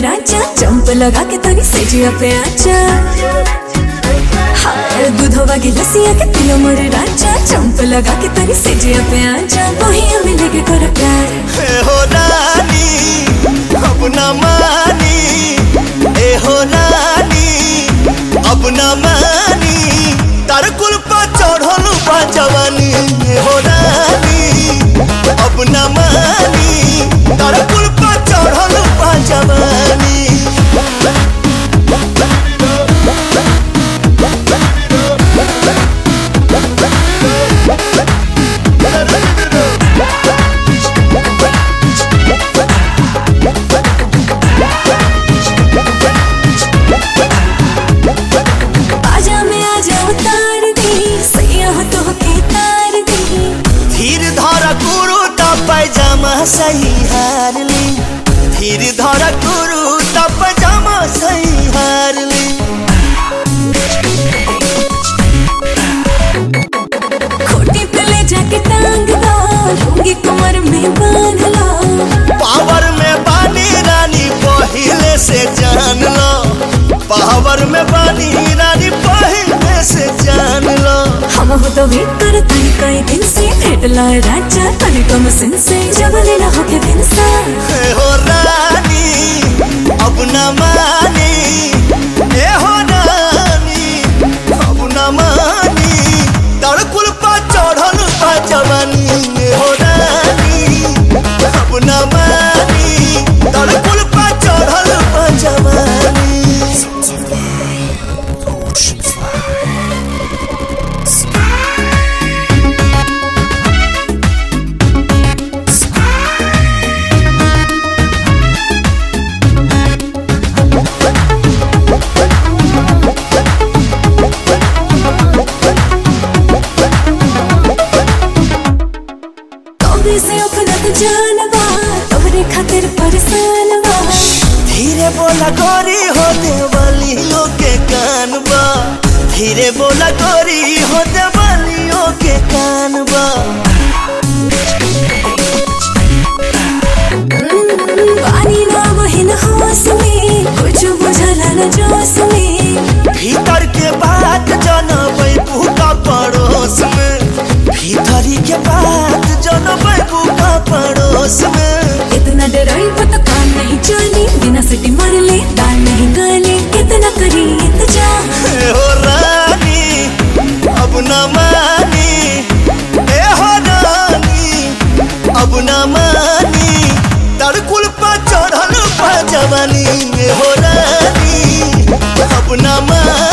राजा jump लगा के तनी सेजिया पे आजा हाय दूधवा की लसिया के पियो मोरे राजा जंप लगा के तनी सेजिया पे आजा वही हमें लेके कर प्यार ए हो रानी अब न मानी ए हो रानी अब न मानी तार कुल पर चढ़ल बा जवानी ए हो रानी अब न मानी तार कुल पर चढ़ल बा जवानी आजा में आजा उतार दी सैया हो तो के तार दी धीर धर कुरु त पैजामा सही हार ली धीर धर कुरु त पैजामा सही हार ली खोटी पे ले जाके टांग दो लूंगी कमर में बांध लो पावर में बानी रानी पहले से जान लो पावर में बानी रानी पहले से जान लो हम हो तो वेट कर तनी कई दिन से भेट लाए राजा तनी कम सिन से जब लेना हो के दिन सा ए हो रानी अब न मानी ए हो रानी अब न मानी तड़कुल पा चढ़ल बा जवानी ए हो रानी अब न मानी तड़कुल पा चढ़ल बा जवानी कभी से अपना तो जानवा तोहरे खातिर परेशान बा धीरे बोला गोरी हो देवलियों के कान बा धीरे बोला गोरी हो देवलियों के कान बा पानी ना बहिन होश में कुछ बुझला न जोश में भीतर के बात जनबै का पड़ोस में भीतरी के बात जनबै का पड़ोस में इतना डराई तो काम नहीं चली बिना सिटी मार ले दाल नहीं गाले कितना करी इंतजार ए हो रानी अब न मानी ए हो रानी अब न मानी तड़कुल पर चढ़ल बा जवानी ए हो रानी अब न मानी